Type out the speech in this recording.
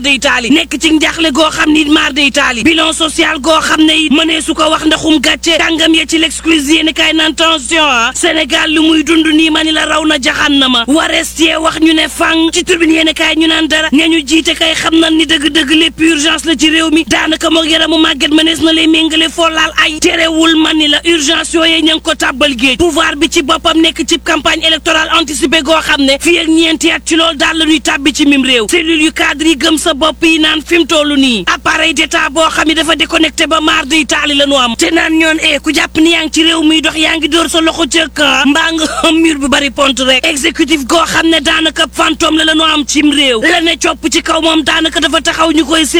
day taali nekk ci njaaxle goo xam ni maar day taali bilan social goo xam ne it mënee su ko wax ndaxum gàcce kàngam ya ci l'exclusive yéeni kaay naan tension ah Sénégal lu muy dund nii ma ni la raw na jaxan na ma warees yee wax ñu ne fang ci turbine yéeni kaay ñu naan dara ña ñu jiite kay xam nan ni dëgg-dëgg lépp urgence la ci réew mi daanaka moog yaramu màgget mënees na lay méngale foo laal ay terewul man ni la urgence yooyee ña ngi ko tàbbal géej pouvoir bi ci boppam nekk ci campagne électorale anticipée goo xam ne fii ak ñeenti at ci loolu daal la ñuy tàbbi ci mim réew cellule yu cadre yi gëm sa bopp yi naan fi mu toll nii appareil d'état boo xam ne dafa déconnecté ba maar day taali la ñu am te naan ñoon e ku jàpp ni yaa ngi ci réew muy dox yaa ngi dóor sa loxo ca kan mbaa nga xam mur bu bari pont rek exécutif goo xam ne daanaka fantôme la la ñu am cim réew la ne copp ci kaw moom daanaka dafa taxaw ñu koy